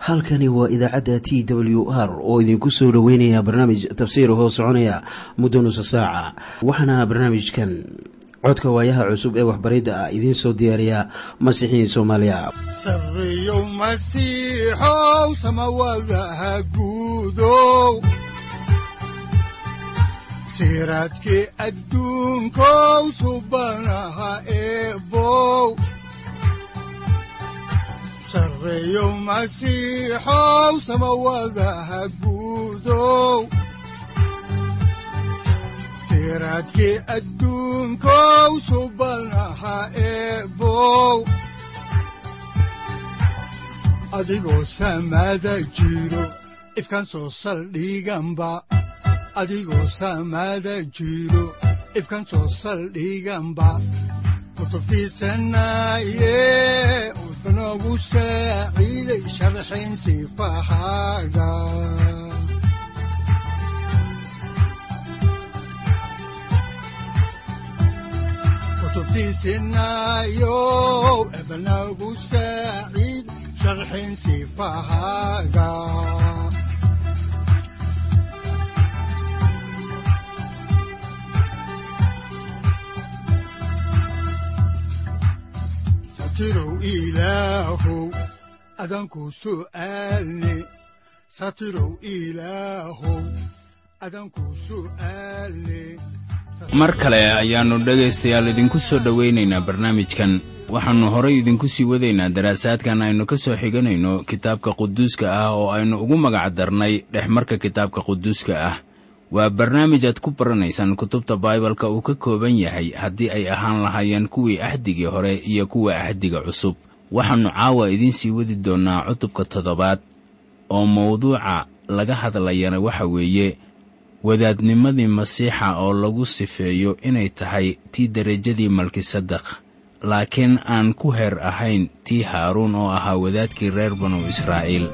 halkani waa idaacadda t w r oo idinku soo dhoweynaya barnaamij tafsiir hoo soconaya muddo nusa saaca waxaana barnaamijkan codka waayaha cusub ee waxbaridda ah idiin soo diyaariya masiixiin soomaaliya sareyow masiixow samawadaha guudow siraadkii adduunkow subanaha eebow sareyow masiixow samawadaha guudow siraadkii adduunkow subanaha eebow adigoo samaada jiro ifkaan soo saldhiganba adigoo samaada jiro ifkaan soo saldhiganba kutubtiisanaye udanogu saaciiday sharxin sifahaaga kutubtiisinayow ebanagu saaciid sharxin sifahaaga satirow ilaahow adanku su'aalne satirow ilaahow adanku su'aalne mar kale ayaannu dhegaystayaal idinku soo dhowaynaynaa barnaamijkan waxaannu horay idinku sii wadaynaa daraasaadkan aynu ka soo xiganayno kitaabka quduuska ah oo aynu ugu magac darnay dhexmarka kitaabka quduuska ah waa barnaamij aad ku baranaysaan kutubta baibalka uu ka kooban yahay haddii ay ahaan lahaayeen kuwii axdigii hore iyo kuwa axdiga cusub waxaannu caawa idiin sii wadi doonnaa cutubka toddobaad oo mawduuca laga hadlayana waxa weeye wadaadnimadii masiixa oo lagu sifeeyo inay tahay tii derajadii malkisadaq laakiin aan ku heer ahayn tii haaruun oo ahaa wadaadkii reer banu israa'iil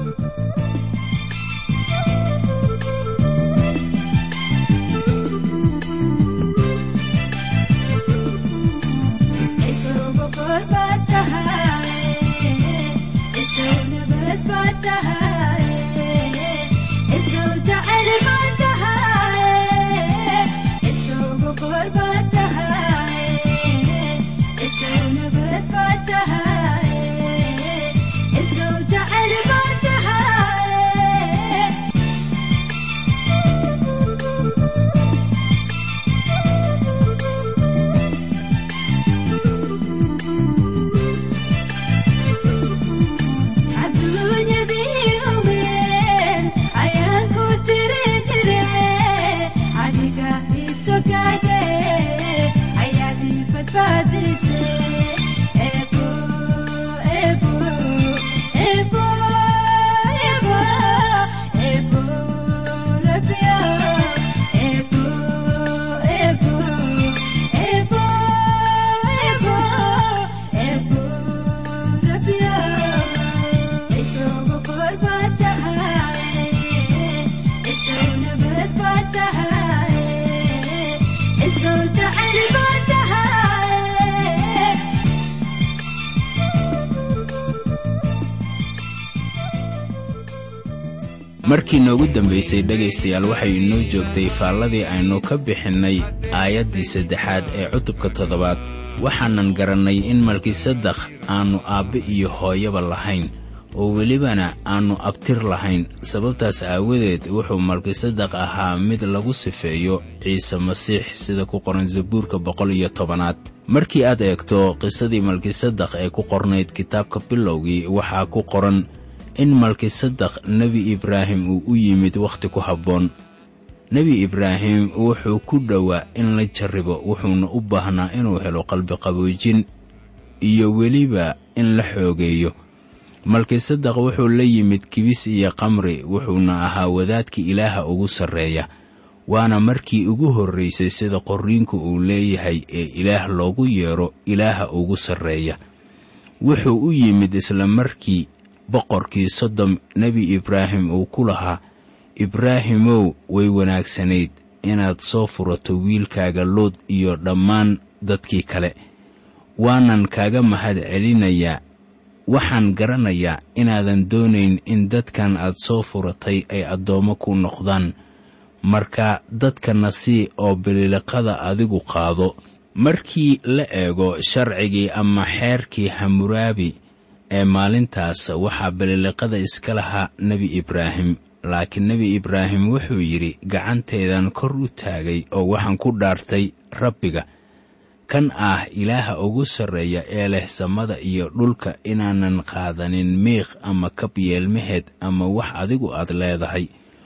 markii noogu dambaysay dhegaystayaal waxay inoo joogtay faalladii aynu ka bixinnay aayaddii saddexaad ee cutubka toddobaad waxaanan garannay in malkisadakh aannu aabbe iyo hooyaba lahayn oo welibana aannu abtir lahayn sababtaas aawadeed wuxuu malkisadakh ahaa mid lagu sifeeyo ciise masiix sida ku qoran zabuurka boqol iyo tobanaad markii aad eegto qisadii malkisadakh ee ku qornayd kitaabka bilowgii waxaa ku qoran in malkisadakh nebi ibraahim uu u yimid wakhti ku habboon nebi ibraahim wuxuu ku dhowaa in la jarribo wuxuuna u baahnaa inuu helo qalbiqaboojin iyo weliba in la xoogeeyo malkisadakh wuxuu la yimid kibis iyo qamri wuxuuna ahaa wadaadkii ilaaha ugu sarreeya waana markii ugu horraysay sida qorriinku uu leeyahay ee ilaah loogu yeedho ilaaha ugu sarreeya wuxuu u yimid isla markii boqorkii sodom nebi ibraahim uu ku lahaa ibraahimow way wanaagsanayd inaad soo furato wiilkaaga lood iyo dhammaan dadkii kale waanan kaaga mahad celinayaa waxaan garanayaa inaadan doonayn in dadkan aad soo furatay ay addoommo ku noqdaan marka dadkana sii oo bililiqada adigu qaado markii la eego sharcigii ama xeerkii hamuraabi ee maalintaas waxaa bililiqada iska lahaa nebi ibraahim laakiin nebi ibraahim wuxuu yidhi gacanteedan kor u taagay oo waxaan ku dhaartay rabbiga kan ah ilaaha ugu sarreeya ee leh samada iyo dhulka inaanan qaadanin miiq ama kab yeelmaheed ama wax adigu aad leedahay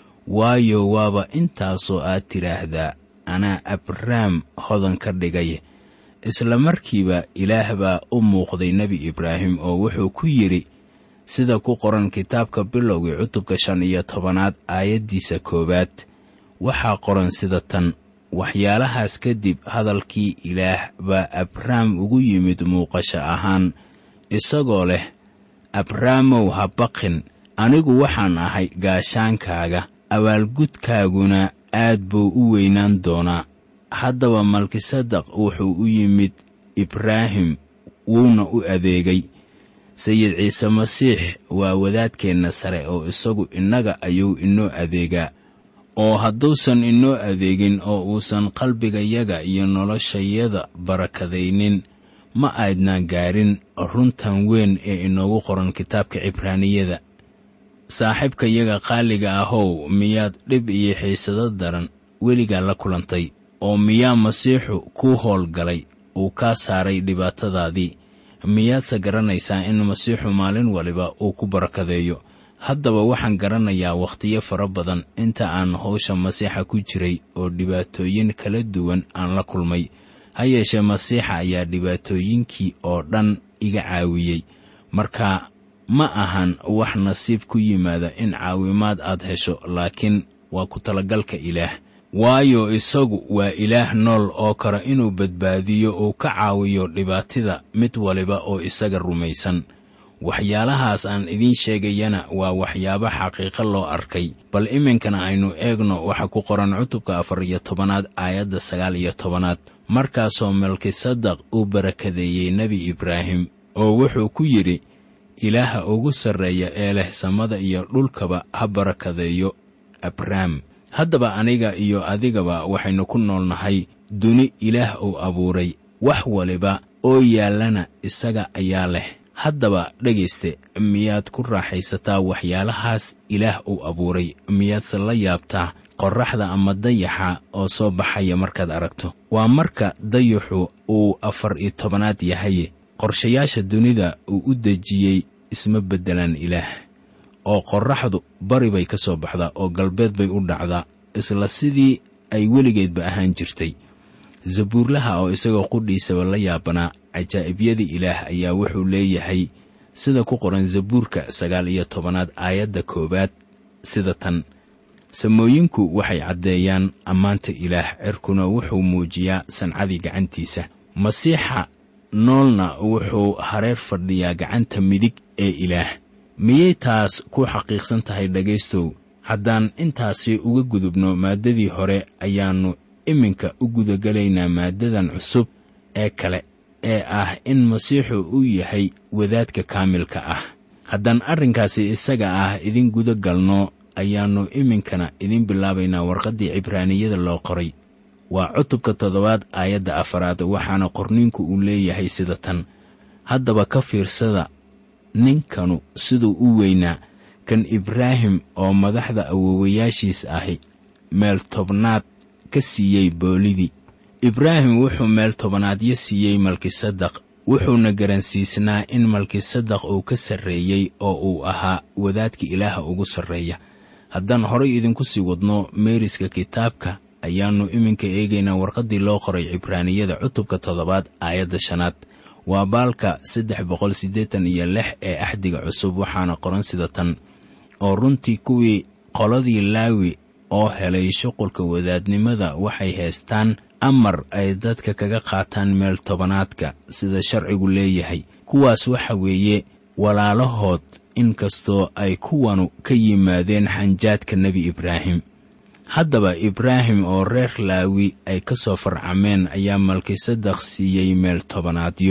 waayo waaba intaasoo aad tidhaahdaa anaa abrahm hodan ka dhigay isla markiiba ilaah baa u muuqday nebi ibraahim oo wuxuu ku yidhi sida ku qoran kitaabka bilowgii cutubka shan iyo tobanaad aayaddiisa koowaad waxaa qoran sida tan waxyaalahaas kadib hadalkii ilaah baa abrahm ugu yimid muuqasho ahaan isagoo leh abraamow ha baqin anigu waxaan ahay gaashaankaaga abaalgudkaaguna aad buu u weynaan doonaa haddaba malkisadaq wuxuu u yimid ibraahim wuuna u adeegay sayid ciise masiix waa wadaadkeenna sare oo isagu innaga ayuu inoo adeegaa oo hadduusan inoo adeegin oo uusan qalbigayaga iyo noloshayada barakadaynin ma aydnaan gaarin runtan weyn ee inoogu qoran kitaabka cibraaniyada saaxiibkayaga qaaliga ahow miyaad dhib iyo xiisado daran weligaa la kulantay oo miyaa masiixu kuu howlgalay uu kaa saaray dhibaatadaadii miyaadse garanaysaa in masiixu maalin waliba uu ku barakadeeyo haddaba waxaan garanayaa wakhtiyo fara badan inta aan howsha masiixa ku jiray oo dhibaatooyin kala duwan aan la kulmay ha yeeshee masiixa ayaa dhibaatooyinkii oo dhan iga caawiyey marka ma ahan wax nasiib ku yimaada in caawimaad aad hesho laakiin waa ku talagalka ilaah waayo isagu waa ilaah nool oo kale inuu badbaadiyo uu ka caawiyo dhibaatida mid waliba oo isaga rumaysan waxyaalahaas aan idiin sheegayana waa waxyaabo xaqiiqo loo arkay bal iminkana aynu eegno waxa ku qoran cutubka afar iyo tobanaad aayadda sagaal iyo tobanaad markaasoo melkisadaq uu barakadeeyey nebi ibraahim oo wuxuu ku yidhi ilaaha ugu sarreeya ee leh samada iyo dhulkaba ha barakadeeyo abrahm haddaba aniga iyo adigaba waxaynu ku noolnahay duni ilaah uu abuuray wax waliba oo yaallana isaga ayaa leh haddaba dhegayste miyaad ku raaxaysataa waxyaalahaas ilaah uu abuuray miyaadse la yaabtaa qorraxda ama dayaxa oo soo baxaya markaad aragto waa marka dayaxu uu afar iyo tobanaad yahay qorshayaasha dunida uu u dejiyey isma beddelaan ilaah oo qorraxdu bari bay ka soo baxdaa oo galbeed bay u dhacdaa isla sidii ay weligeedba ahaan jirtay zabuurlaha oo isagoo qudhiisaba la yaabanaa cajaa'ibyadii ilaah ayaa wuxuu leeyahay sida ku qoran zabuurka sagaal iyo tobanaad aayadda koowaad sida tan samooyinku waxay caddeeyaan ammaanta ilaah cirkuna wuxuu muujiyaa sancadii gacantiisa masiixa noolna wuxuu hareer fadhiyaa gacanta midig ee ilaah miyay taas ku xaqiiqsan tahay dhegaystow haddaan intaasi uga gudubno maaddadii hore ayaannu iminka u gudagelaynaa maaddadan cusub ee kale ee ah in masiixu uu yahay wadaadka kaamilka ah haddaan arrinkaasi isaga ah idin guda galno ayaannu iminkana idin bilaabaynaa warqaddii cibraaniyada loo qoray waa cutubka toddobaad aayadda afaraad waxaana qorniinku uu leeyahay sida tan haddaba ka fiirsada ninkanu siduu u weynaa kan ibraahim oo madaxda awoowayaashiis ahi meel tobnaad ka siiyey boolidii ibraahim wuxuu meel tobanaadyo siiyey malkisadaq wuxuuna garansiisnaa in malkisadaq uu ka sarreeyey oo uu ahaa wadaadka ilaaha ugu sarreeya haddaan horay idinku sii wadno meeriska kitaabka ayaannu iminka eegaynaa warqaddii loo qoray cibraaniyada cutubka toddobaad aayadda shanaad waa baalka saddex boqol siddeetan iyo lix ee axdiga cusub waxaana qoran sida tan oo runtii kuwii qoladii laawi oo helay shuqulka wadaadnimada waxay haystaan amar ay dadka kaga qaataan meel tobanaadka sida sharcigu leeyahay kuwaas waxa weeye walaalahood inkastoo ay kuwanu ka yimaadeen xanjaadka nebi ibraahim haddaba ibraahim oo reer laawi ay ka soo farcameen ayaa malkisadaq siiyey meel tobanaadyo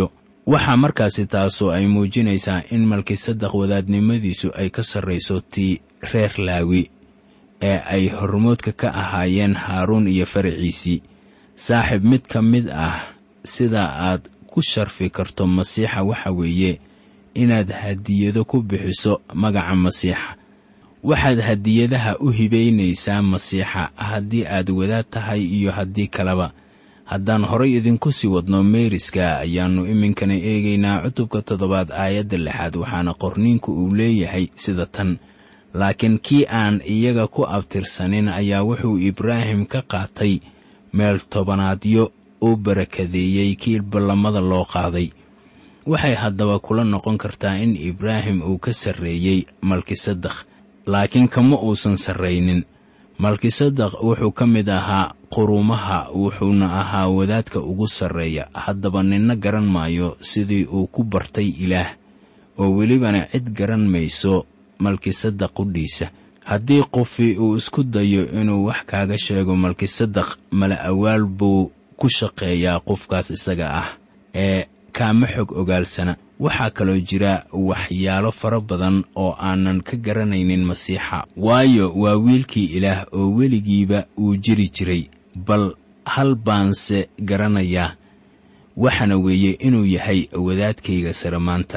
waxaa markaasi taasu ay muujinaysaa in malkisadaq wadaadnimadiisu ay ka sarrayso tii reer laawi ee ay hormoodka ka ahaayeen haaruun iyo faraciisii saaxiib mid ka mid ah sida aad ku sharfi karto masiixa waxa weeye inaad hadiyado ku bixiso magaca masiixa waxaad hadiyadaha u hibaynaysaa masiixa haddii aad wadaad tahay iyo haddii kaleba haddaan horay idinku sii wadno meeriska ayaannu iminkana eegaynaa cutubka toddobaad aayadda lixaad waxaana qorniinku uu leeyahay sida tan laakiin kii aan iyaga ku abtirsanin ayaa wuxuu ibraahim ka qaatay meel tobanaadyo u barakadeeyey kii ballamada loo qaaday waxay haddaba kula noqon kartaa in ibraahim uu ka sarreeyey malkisadakh laakiin kama uusan sarraynin malkisadakh wuxuu ka mid ahaa qurumaha wuxuuna ahaa wadaadka ugu sarreeya haddaba ninna garan maayo sidii uu ku bartay ilaah oo welibana cid garan mayso malkisadaq qudhiisa haddii qofi uu isku dayo inuu wax kaaga sheego malkisadaq mala awaal buu ku shaqeeyaa qofkaas isaga ah ee kaama xog ogaalsana waxaa kaloo jira waxyaalo fara badan oo aanan ka garanaynin masiixa waayo waa wiilkii ilaah oo weligiiba uu jiri jiray bal hal baanse garanayaa waxaana weeye inuu yahay wadaadkayga sare maanta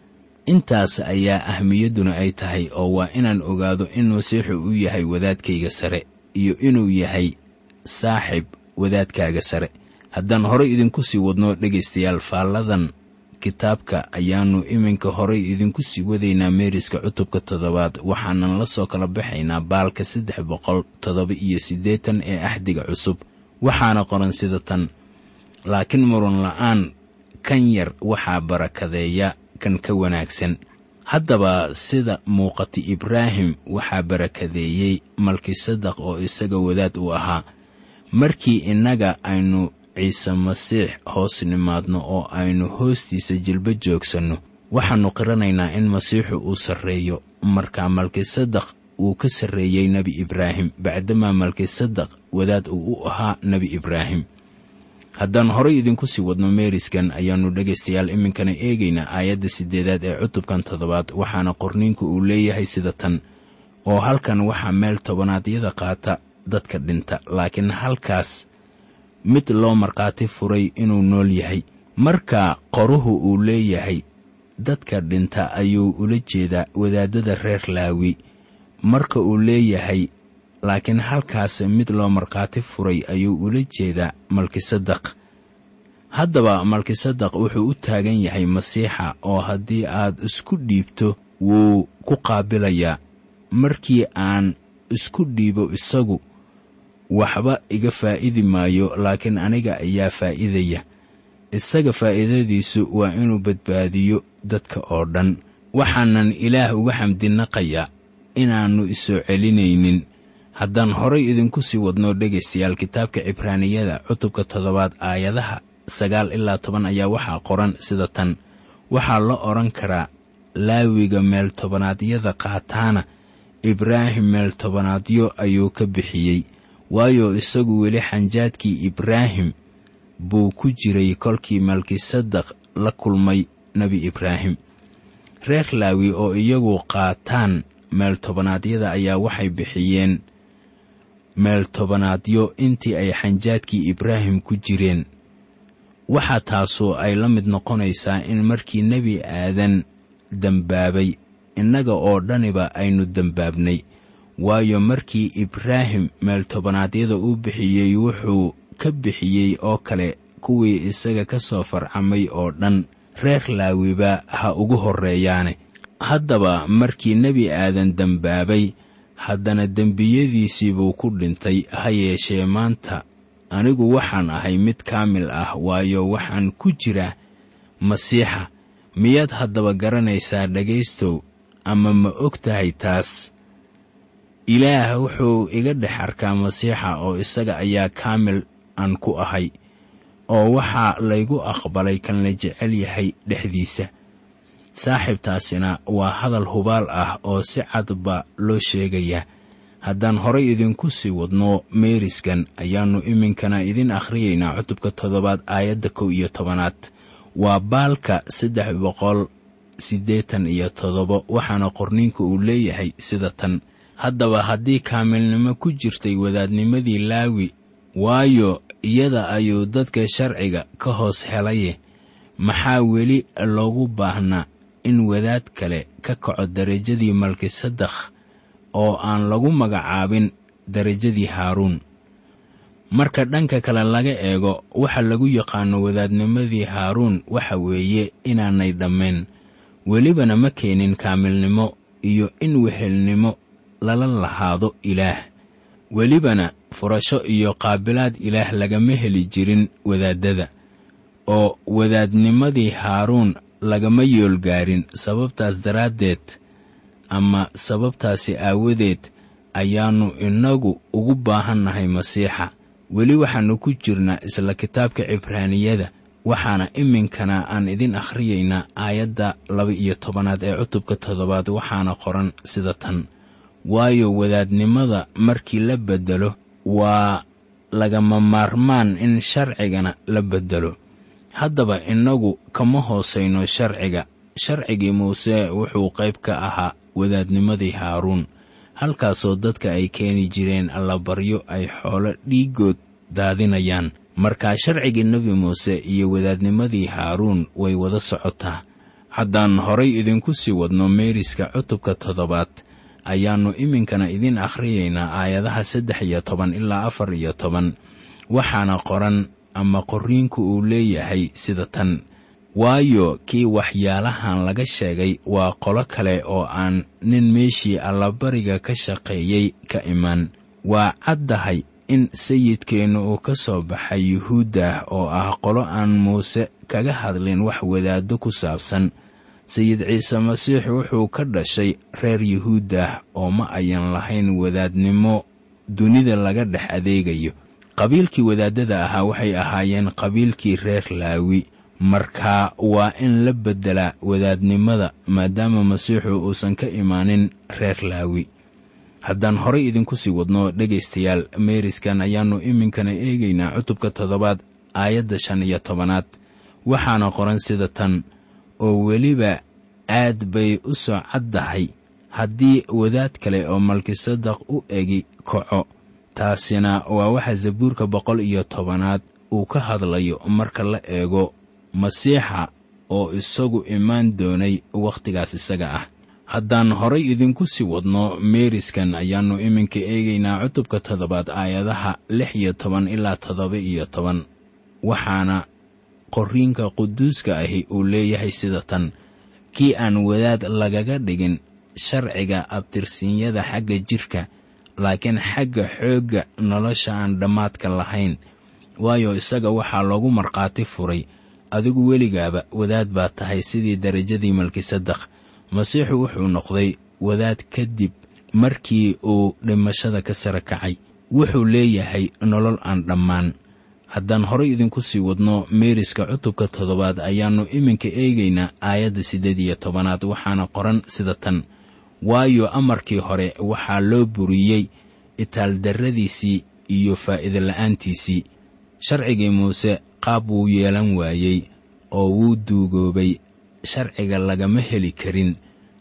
intaas ayaa ahmiyadduna ay tahay oo waa inaan ogaado in masiixu uu yahay wadaadkayga sare iyo inuu yahay saaxib wadaadkaaga sare haddaan horay idinku sii wadno dhegaystayaal faalladan kitaabka ayaannu iminka horay idinku sii wadaynaa meeriska cutubka toddobaad waxaanan la soo kala baxaynaa baalka saddex boqol toddoba iyo siddeetan ee axdiga cusub waxaana qoran sida tan laakiin murun la'aan kan yar waxaa barakadeeya kan ka wanaagsan haddaba sida muuqata ibraahim waxaa barakadeeyey malkisadaq oo isaga wadaad uu ahaa markii innaga aynu ciise masiix hoos nimaadno oo aynu hoostiisa jilba joogsanno waxaannu qiranaynaa in masiixu uu sarreeyo markaa malkisadaq uu ka sarreeyey nebi ibraahim bacdamaa malkisadaq wadaad uu u ahaa nebi ibraahim haddaan horay idinku sii wadno meeriskan ayaannu dhegaystayaal iminkana eegaynaa aayadda siddeedaad ee cutubkan toddobaad waxaana qorniinku uu leeyahay sida tan oo halkan waxaa meel tobanaadyada qaata dadka dhinta laakiin halkaas mid loo markhaati furay inuu nool yahay marka qoruhu uu leeyahay dadka dhinta ayuu ula jeedaa wadaadada reer laawi marka uu leeyahay laakiin halkaas mid loo markhaati furay ayuu ula jeedaa malkisadaq haddaba malkisadaq wuxuu u taagan yahay masiixa oo haddii aad isku dhiibto wuu ku qaabilayaa markii aan isku dhiibo isagu waxba iga faa'idi maayo laakiin aniga ayaa faa'iidaya isaga faa'iidadiisu waa inuu badbaadiyo dadka oo dhan waxaanan ilaah uga xamdinaqayaa inaannu isoo celinaynin haddaan horay idinku sii wadno dhegaystayaal kitaabka cibraaniyada cutubka toddobaad aayadaha sagaal ilaa toban ayaa waxaa qoran sida tan waxaa la odhan karaa laawiga meel tobannaadyada qaataana ibraahim meel tobanaadyo ayuu ka bixiyey waayo isagu weli xanjaadkii ibraahim buu ku jiray kolkii malkisadaq la kulmay nebi ibraahim reer laawi oo iyagu qaataan meel tobanaadyada ayaa waxay bixiyeen meel tobanaadyo intii ay xanjaadkii ibraahim ku jireen waxaa taasoo ay la mid noqonaysaa in markii nebi aadan dembaabay innaga oo dhaniba aynu dembaabnay waayo markii ibraahim meel tobanaadyada uu bixiyey wuxuu ka bixiyey oo kale kuwii isaga ka soo farcamay oo dhan reer laawiba ha ugu horreeyaane haddaba markii nebi aadan dembaabay haddana dembiyadiisii buu ku dhintay ha yeeshee maanta anigu waxaan ahay mid kaamil ah waayo waxaan ku jiraa masiixa miyaad haddaba garanaysaa dhegaystow ama ma og tahay taas ilaah wuxuu iga dhex arkaa masiixa oo isaga ayaa kaamil aan ku ahay oo waxaa laygu aqbalay kan la jecel yahay dhexdiisa saaxiibtaasina waa hadal hubaal ah oo si cadba loo sheegayaa haddaan horay idinku sii wadno meeriskan ayaannu iminkana idin akhriyaynaa cutubka toddobaad aayadda kow iyo tobanaad waa baalka saddex boqol siddeetan iyo toddoba waxaana qorniinku uu leeyahay sida tan haddaba haddii kaamilnimo ku jirtay wadaadnimadii laawi waayo iyada ayuu dadka sharciga ka hoos helaye maxaa weli loogu baahnaa in wadaad kale ka kaco derajadii malkisadakh oo aan lagu magacaabin derajadii haaruun marka dhanka kale laga eego waxa lagu yaqaano wadaadnimadii haaruun waxa weeye inaanay dhammayn welibana ma keenin kaamilnimo iyo in wehelnimo lala lahaado ilaah welibana furasho iyo qaabilaad ilaah lagama heli jirin wadaaddada oo wadaadnimadii haaruun lagama yoolgaarin sababtaas daraaddeed ama sababtaasi aawadeed ayaannu innagu ugu baahannahay masiixa weli waxaannu ku jirnaa isla kitaabka cibraaniyada waxaana iminkana aan idin akhriyaynaa aayadda laba-iyo tobanaad ee cutubka toddobaad waxaana qoran sida tan waayo wadaadnimada markii la beddelo waa lagama maarmaan in sharcigana la beddelo haddaba innagu kama hoosayno sharciga sharcigii muuse wuxuu qayb ka ahaa wadaadnimadii haaruun halkaasoo dadka ay keeni jireen allabaryo ay xoolo dhiigood daadinayaan markaa sharcigii nebi muuse iyo wadaadnimadii haaruun way wada socotaa haddaan horay idinku sii wadno meeriska cutubka toddobaad ayaannu iminkana idin akhriyaynaa aayadaha saddex iyo toban ilaa afar iyo toban waxaana qoran ama qorriinku uu leeyahay sida tan waayo kii waxyaalahan laga sheegay waa qolo kale oo aan nin meeshii allabariga ka shaqeeyey ka iman waa caddahay in sayidkeennu uu ka soo baxay yuhuuddah oo ah qolo aan muuse kaga hadlin wax wadaaddo ku saabsan sayid ciise masiix wuxuu ka dhashay reer yuhuuddah oo ma ayan lahayn wadaadnimo dunida laga dhex adeegayo qabiilkii wadaaddada ahaa waxay ahaayeen qabiilkii reer laawi markaa waa in la beddelaa wadaadnimada maadaama masiixu uusan ka imaanin reer laawi haddaan horay idinku sii wadno dhegaystayaal meeriskan ayaannu iminkana eegaynaa cutubka toddobaad aayadda shan iyo tobanaad waxaana qoran sida tan oo weliba aad bay u soo caddahay haddii wadaad kale oo malkisadaq u egi kaco taasina waa waxa zabuurka boqol iyo tobanaad uu ka hadlayo marka la eego masiixa oo isagu imaan doonay wakhtigaas isaga ah haddaan horay idinku sii wadno meeriskan ayaannu iminka eegaynaa cutubka toddobaad aayadaha lix iyo toban ilaa toddoba iyo toban waxaana qorriinka quduuska ahi uu leeyahay sida tan kii aan wadaad lagaga dhigin sharciga abtirsiinyada xagga jidhka laakiin xagga xoogga nolosha aan dhammaadka lahayn waayo isaga waxaa loogu markhaati furay adigu weligaaba wadaad baa tahay sidii derajadii malkisadakh masiixu wuxuu noqday wadaad kadib markii uu dhimashada ka sara kacay wuxuu leeyahay nolol aan dhammaan haddaan horay idinku sii wadno meeriska cutubka toddobaad ayaannu iminka eegaynaa aayadda siddeed iyo tobanaad waxaana qoran sida tan waayo amarkii hore waxaa loo buriyey itaaldarradiisii iyo faa'iida la'aantiisii sharcigii muuse qaab wuu yeelan waayey oo wuu duugoobay sharciga lagama heli karin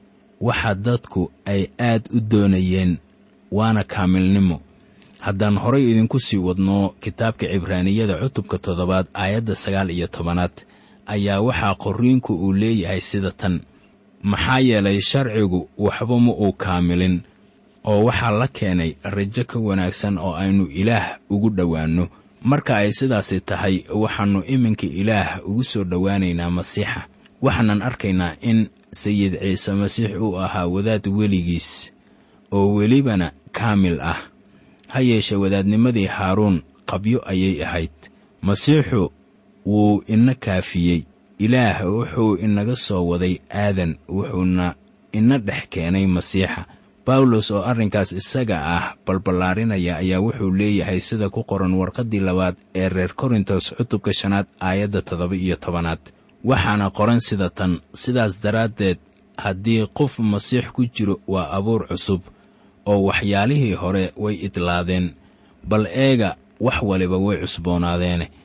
waxa dadku ay aad u doonayeen waana kaamilnimo haddaan horay idinku sii wadno kitaabka cibraaniyada cutubka toddobaad aayadda sagaal iyo tobanaad ayaa waxaa qorriinku uu leeyahay sida tan maxaa yeelay sharcigu waxba ma uu kaamilin oo waxaa la keenay rajo ka wanaagsan oo aynu ilaah ugu dhowaanno marka ay sidaasi tahay waxaannu iminka ilaah ugu soo dhowaanaynaa masiixa waxaanan arkaynaa in sayid ciise masiix uu ahaa wadaad weligiis oo welibana kaamil ah ha yeeshe wadaadnimadii haaruun qabyo ayay ahayd masiixu wuu ina kaafiyey ilaah wuxuu inaga soo waday aadan wuxuuna ina dhex keenay masiixa bawlos oo arrinkaas isaga ah balballaarinaya ayaa wuxuu leeyahay sida ku qoran warqaddii labaad ee reer korintos cutubka shanaad aayadda toddoba iyo tobanaad waxaana qoran sida tan sidaas daraaddeed haddii qof masiix ku jiro waa abuur cusub oo waxyaalihii hore way idlaadeen bal eega wax waliba way cusboonaadeene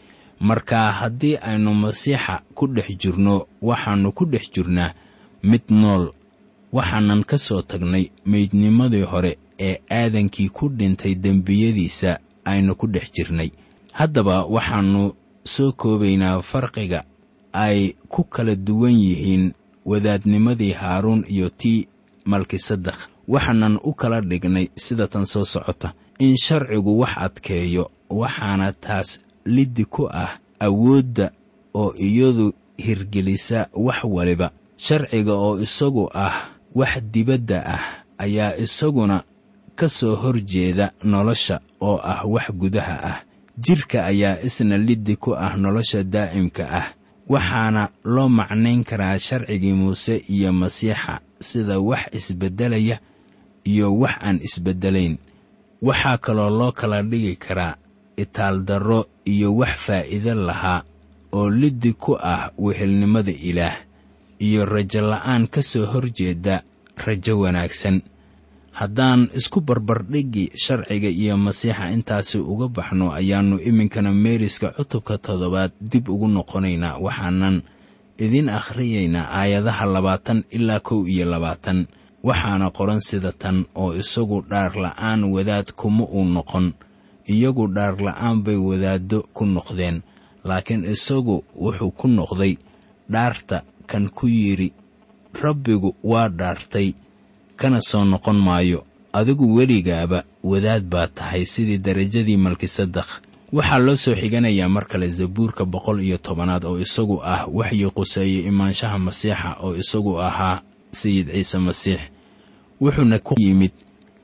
marka haddii aynu masiixa ku dhex jirno waxaannu ku dhex jirnaa mid nool waxaanan ka soo tagnay meydnimadii hore ee aadankii ku dhintay dembiyadiisa aynu ku dhex jirnay haddaba waxaannu soo koobaynaa farqiga ay ku kala duwan yihiin wadaadnimadii haaruun iyo tii malkisadakh waxaanan u kala dhignay sida tan soo socota in sharcigu wax adkeeyo waxaana taas liddi ku ah awoodda oo iyadu hirgelisa wax waliba sharciga oo isagu ah wax dibadda ah ayaa isaguna ka soo hor jeeda nolosha oo ah wax gudaha ah jidhka ayaa isna liddi ku ah nolosha daa'imka ah waxaana loo macnayn karaa sharcigii muuse iyo masiixa sida wax isbeddelaya iyo wax aan isbeddelayn waxaa kaloo loo kala dhigi karaa itaaldarro iyo wax faa'iido lahaa oo liddi ku ah wehelnimada ilaah iyo rajo la'aan ka soo hor jeeda rajo wanaagsan haddaan isku barbardhigi sharciga iyo masiixa intaasi uga baxno ayaannu iminkana meeriska cutubka toddobaad dib ugu noqonaynaa waxaanan idiin akhriyaynaa aayadaha labaatan ilaa kow iyo labaatan waxaana qoran sida tan oo isagu dhaar la'aan wadaad kuma uu noqon iyagu dhaar la'aan bay wadaaddo ku noqdeen laakiin isagu wuxuu ku noqday dhaarta kan ku yidhi rabbigu waa dhaartay kana soo noqon maayo adigu weligaaba wadaad baa tahay sidii darajadii malkisadakh waxaa loo soo xiganayaa mar kale zabuurka boqol iyo tobanaad oo isagu ah waxyi quseeye imaanshaha masiixa oo isagu ahaa sayid ciise masiix wuxuuna ku yimid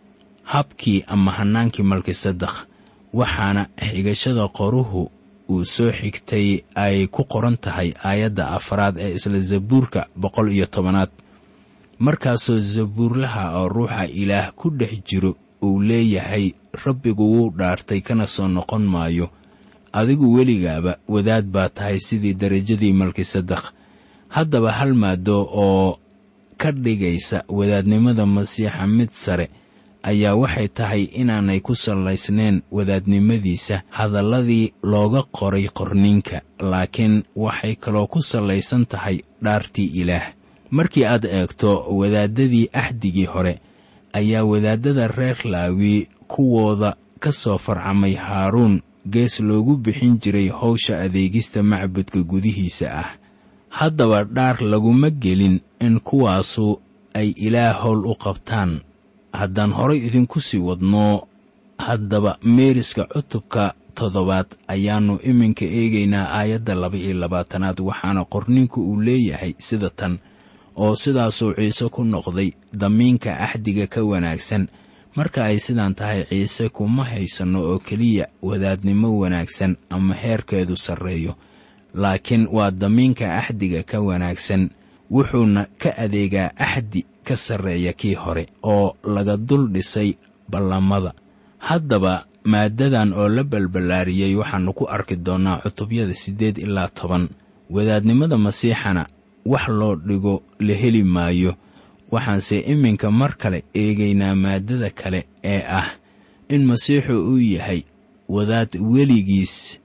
habkii ama hannaankii malkisadakh waxaana xigashada qoruhu uu soo xigtay ay ku qoran tahay aayadda afraad ee isla zabuurka boqol iyo tobanaad markaasoo zabuurlaha oo ruuxa ilaah ku dhex jiro uu leeyahay rabbigu wuu dhaartay kana soo noqon maayo adigu weligaaba wadaad baa tahay sidii darajadii malkisadakh haddaba hal maado oo ka dhigaysa wadaadnimada masiixa mid sare ayaa waxay tahay inaanay ku sallaysnayn wadaadnimadiisa hadalladii looga qoray qorniinka laakiin waxay kaloo ku sallaysan tahay dhaartii ilaah markii aad eegto wadaaddadii axdigii hore ayaa wadaaddada reer laawi kuwooda ka soo farcamay haaruun gees loogu bixin jiray howsha adeegista macbudka gudihiisa ah haddaba dhaar laguma gelin in kuwaasu ay ilaah howl u qabtaan haddaan horay idinku sii wadno haddaba meeriska cutubka toddobaad ayaannu iminka eegaynaa aayadda laba-iyo labaatanaad waxaana qorninku uu leeyahay sida tan oo sidaasuu ciise ku noqday damiinka axdiga ka wanaagsan marka ay sidaan tahay ciise kuma haysanno oo keliya wadaadnimo wanaagsan ama heerkeedu sarreeyo laakiin waa damiinka axdiga ka wanaagsan wuxuuna ka adeegaa axdi ka sarreeya kii hore oo laga dul dhisay ballamada haddaba maaddadan oo la balballaariyey waxaannu ku arki doonnaa cutubyada siddeed ilaa toban wadaadnimada masiixana wax loo dhigo la heli maayo waxaanse iminka mar kale eegaynaa maaddada kale ee ah in masiixu uu yahay wadaad weligiis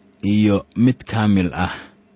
iyo mid kaamil ah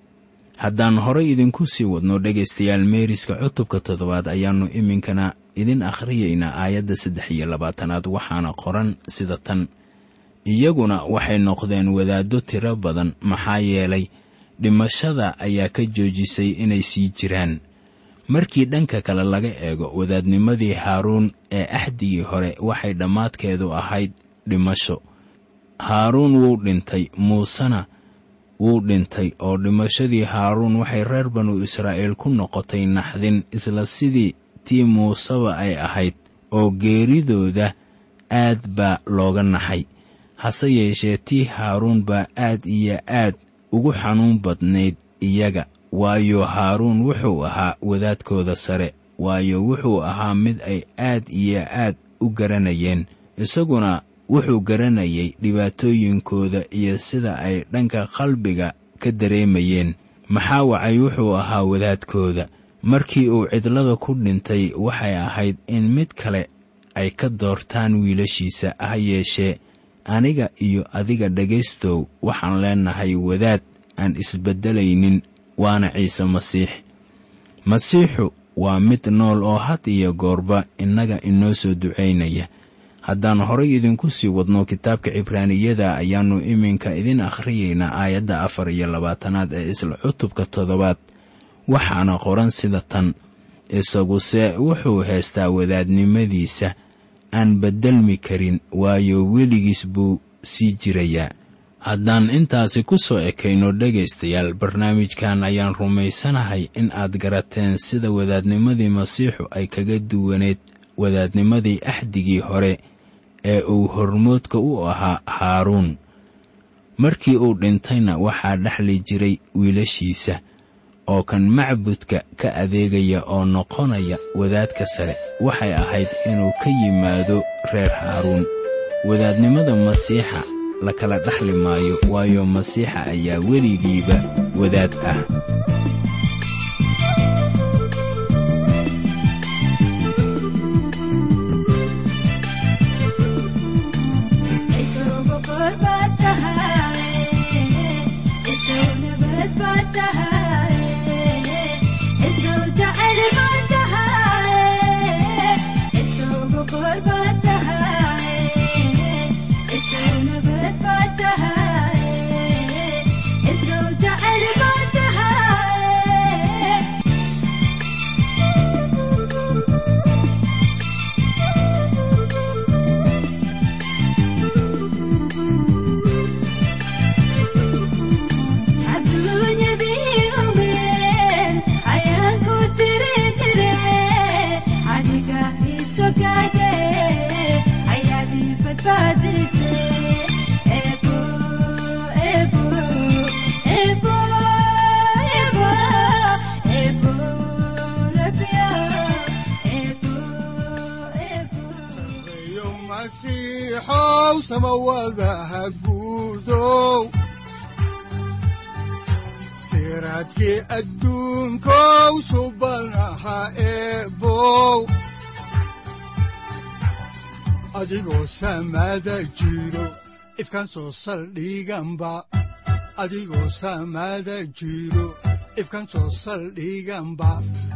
haddaan horay idinku sii wadno dhegaystayaal meeriska cutubka toddobaad ayaannu iminkana idin akhriyaynaa aayadda saddex iyo labaatanaad waxaana qoran sida tan iyaguna waxay noqdeen wadaaddo tiro badan maxaa yeelay dhimashada ayaa ka joojisay inay sii jiraan markii dhanka kale laga eego wadaadnimadii haaruun ee axdigii hore waxay dhammaadkeedu ahayd dhimasho haaruun wuu dhintay muusena wuu dhintay oo dhimashadii haaruun waxay reer banu israa'iil ku noqotay naxdin isla sidii tii muuseba ay ahayd oo geeridooda aad baa looga naxay hase yeeshee tii haaruun baa aad iyo aad ugu xanuun badnayd iyaga waayo haaruun wuxuu ahaa wadaadkooda sare waayo wuxuu ahaa mid ay aad iyo aad u garanayeen isaguna wuxuu garanayay dhibaatooyinkooda iyo sida ay dhanka qalbiga ka dareemayeen maxaa wacay wuxuu ahaa wadaadkooda markii uu cidlada ku dhintay waxay ahayd in mid kale ay ka doortaan wiilashiisa ha yeeshee aniga iyo adiga dhegaystow waxaan leennahay wadaad aan isbeddelaynin waana ciise masiix masiixu waa mid nool oo had iyo goorba innaga inoo soo ducaynaya haddaan horay idinku sii wadno kitaabka cibraaniyada ayaannu iminka idin akhriyaynaa aayadda afar iyo labaatanaad ee isla cutubka toddobaad waxaana qoran sida tan isaguse wuxuu haystaa wadaadnimadiisa aan beddelmi karin waayo weligiis buu sii jirayaa haddaan intaasi ku soo ekayno dhegaystayaal barnaamijkan ayaan rumaysanahay in aad garateen sida wadaadnimadii masiixu ay kaga duwaneed wadaadnimadii axdigii hore ee uu hormoodka u ahaa haaruun markii uu dhintayna waxaa dhexli jiray wiilashiisa oo kan macbudka ka adeegaya oo noqonaya wadaadka sare waxay ahayd inuu ka yimaado reer haaruun wadaadnimada masiixa la kala dhexli maayo waayo masiixa ayaa weligiiba wadaad ah siraadkii adduunkow subanaha eebow adigoo samaada jiro ifkan soo saldhiganba adigoo samaada jiro ifkan soo saldhiganba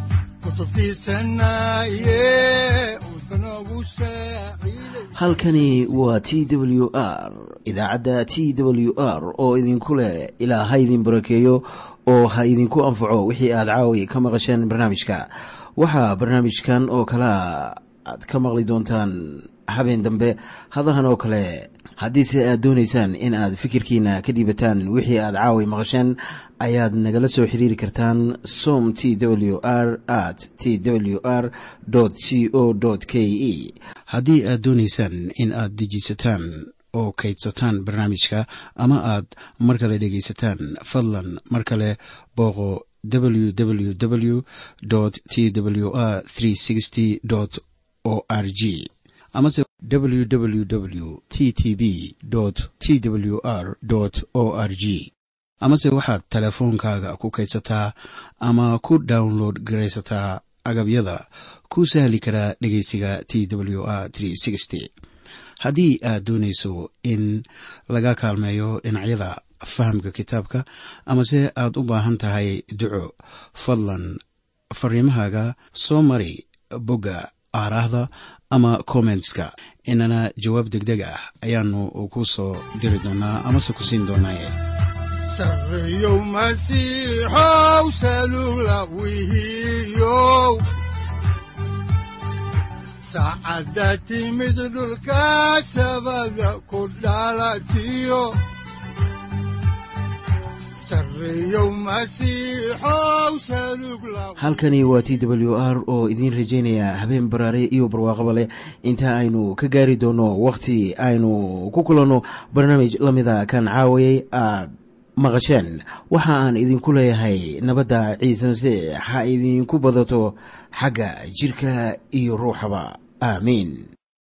halkani waa t w r idaacadda t w r oo idinku leh ilaa ha idin barakeeyo oo ha idinku anfaco wixii aad caawi ka maqasheen barnaamijka waxaa barnaamijkan oo kalaa aad ka maqli doontaan habeen dambe hadahan oo kale haddiise aad doonaysaan in aad fikirkiina ka dhiibataan wixii aad caawi maqasheen ayaad nagala soo xiriiri kartaan som t w r at t w r c o k e haddii aad doonaysaan in aad dejiisataan oo kaydsataan barnaamijka ama aad mar kale dhegaysataan fadlan mar kale booqo www t w r o r g amase www t t b t w r o r g amase waxaad teleefoonkaaga ku kaydsataa ama ku download garaysataa agabyada ku sahli karaa dhegeysiga t w r haddii aad doonayso in laga kaalmeeyo dhinacyada fahamka kitaabka amase aad u baahan tahay duco fadlan fariimahaaga soo mari bogga aaraahda ama kommentska inana jawaab degdeg ah ayaanu ku soo diri doonaa amase ku siin doonaaye sareyow masiixow salugla wihiyow saacadda timid dhulka sabada ku dhalatiyo halkani waa t w r oo idiin rajaynaya habeen baraare iyo barwaaqaba leh inta aynu ka gaari doono wakhti aynu ku kulanno barnaamij la mida kan caawayay aad maqasheen waxa aan idinku leeyahay nabadda ciise masiix ha idinku badato xagga jidhka iyo ruuxaba aamiin